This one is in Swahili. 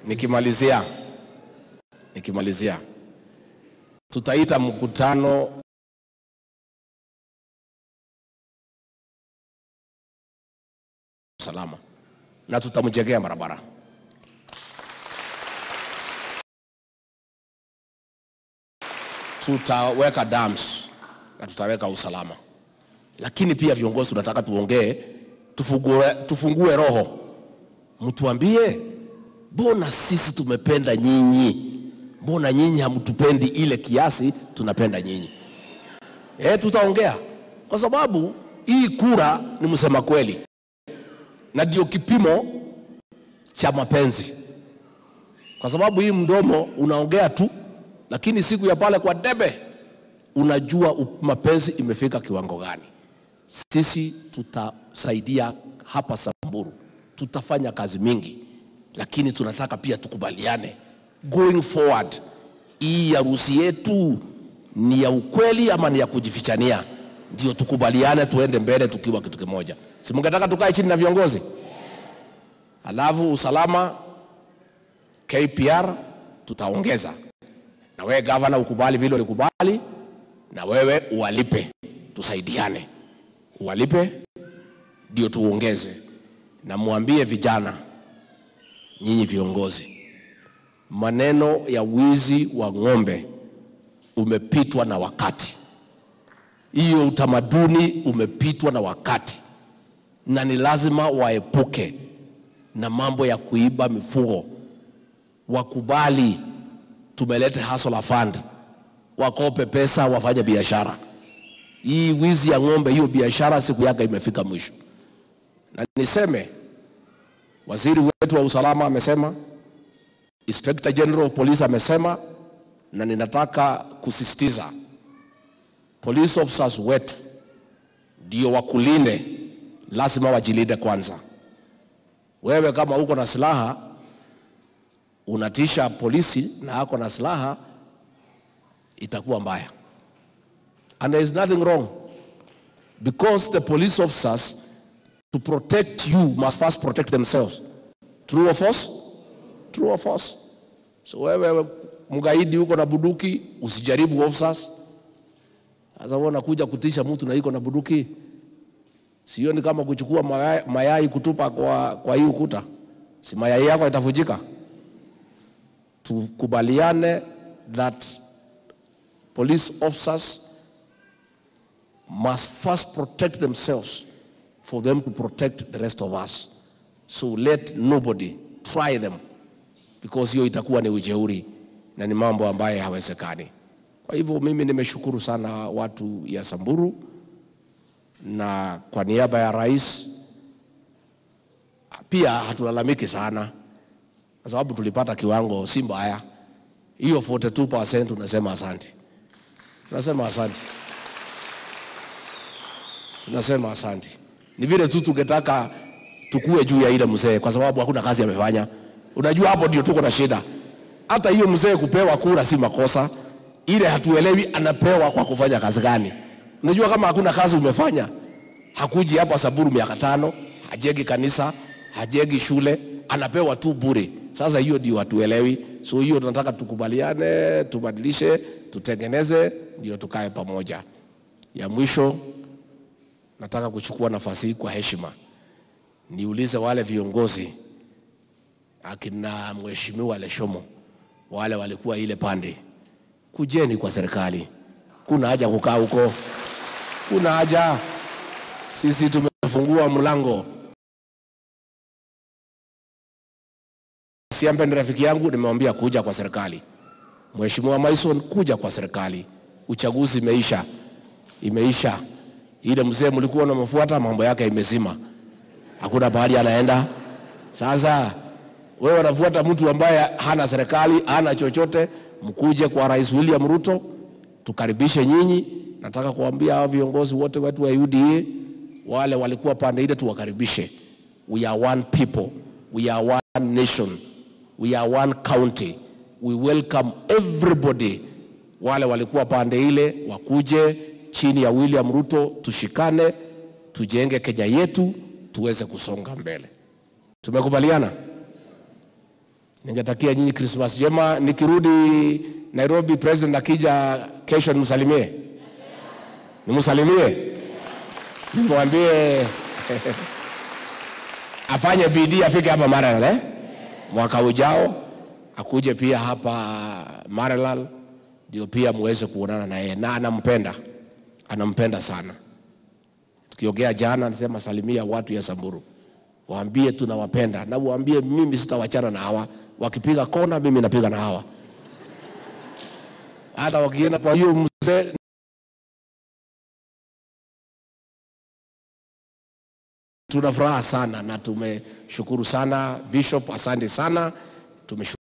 nikimalizia nikimalizia tutaita mkutano salama na tutamjengea barabara tutaweka dams na tutaweka usalama lakini pia viongozi tunataka tuongee tufungue, tufungue roho mtuambie mbona sisi tumependa nyinyi mbona nyinyi hamtupendi ile kiasi tunapenda nyinyi e, tutaongea kwa sababu hii kura ni msema kweli na ndio kipimo cha mapenzi kwa sababu hii mdomo unaongea tu lakini siku ya pale kwa debe unajua u- mapenzi imefika kiwango gani sisi tutasaidia hapa samburu tutafanya kazi mingi lakini tunataka pia tukubaliane going forward hii harusi yetu ni ya ukweli ama ni ya kujifichania ndio tukubaliane tuende mbele tukiwa kitu kimoja si mungetaka tukae chini na viongozi alafu usalama kpr tutaongeza na wewe gavana ukubali vile ulikubali na wewe uwalipe tusaidiane uwalipe ndio tuongeze na mwambie vijana nyinyi viongozi maneno ya wizi wa ng'ombe umepitwa na wakati hiyo utamaduni umepitwa na wakati na ni lazima waepuke na mambo ya kuiba mifugo wakubali tumelete hustler fund wakope pesa wafanye biashara hii wizi ya ng'ombe hiyo biashara siku yake imefika mwisho na niseme waziri wetu wa usalama amesema inspector general of police amesema na ninataka kusisitiza police officers wetu ndio wakulinde lazima wajilinde kwanza wewe kama uko na silaha unatisha polisi na ako na silaha itakuwa mbaya and there is nothing wrong because the police officers to protect you must first protect themselves true or false true or false so wewe mgaidi huko na buduki usijaribu officers sasa wewe unakuja kutisha mtu na iko na buduki sioni kama kuchukua mayai, mayai kutupa kwa, kwa hii ukuta si mayai yako itavujika tukubaliane that police officers must first protect themselves for them to protect the rest of us so let nobody try them because hiyo itakuwa ni ujeuri na ni mambo ambayo hawezekani kwa hivyo mimi nimeshukuru sana watu ya samburu na kwa niaba ya rais pia hatulalamiki sana kwa sababu tulipata kiwango si mbaya hiyo 42% tunasema asante tunasema asante tunasema asante ni vile tu tungetaka tukue juu ya ile mzee kwa sababu hakuna kazi amefanya unajua hapo ndio tuko na shida hata hiyo mzee kupewa kura si makosa ile hatuelewi anapewa kwa kufanya kazi gani unajua kama hakuna kazi umefanya hakuji hapa saburu miaka tano hajengi kanisa hajengi shule anapewa tu bure sasa hiyo ndio hatuelewi so hiyo tunataka tukubaliane tubadilishe tutengeneze ndio tukae pamoja ya mwisho nataka kuchukua nafasi hii kwa heshima niulize wale viongozi akina mheshimiwa Leshomo wale walikuwa ile pande, kujeni kwa serikali. Kuna haja kukaa huko, kuna haja. Sisi tumefungua mlango. Siambe ni rafiki yangu, nimemwambia kuja kwa serikali. Mheshimiwa Maison, kuja kwa serikali. Uchaguzi imeisha, imeisha. Ile mzee mlikuwa unamfuata, mambo yake imezima, hakuna pahali anaenda. Sasa wewe unafuata mtu ambaye hana serikali, hana chochote. Mkuje kwa Rais William Ruto, tukaribishe nyinyi. Nataka kuambia hao viongozi wote wetu wa UDA wale walikuwa pande ile, tuwakaribishe. We are one people, we are one nation, we are one county. We welcome everybody. Wale walikuwa pande ile wakuje chini ya William Ruto, tushikane, tujenge Kenya yetu, tuweze kusonga mbele. Tumekubaliana? Ningetakia nyinyi Christmas njema. Nikirudi Nairobi, president akija kesho, nimsalimie, nimsalimie, nimwambie afanye bidii afike hapa Maralal eh? mwaka ujao akuje pia hapa Maralal ndio pia muweze kuonana na yeye, na anampenda, anampenda sana. Tukiongea jana, anasema salimia watu ya Samburu, waambie tunawapenda, na waambie mimi sitawachana na hawa. Wakipiga kona, mimi napiga na hawa, hata wakienda kwa hiyo mzee tuna furaha sana na tumeshukuru sana Bishop, asante sana tumeshukuru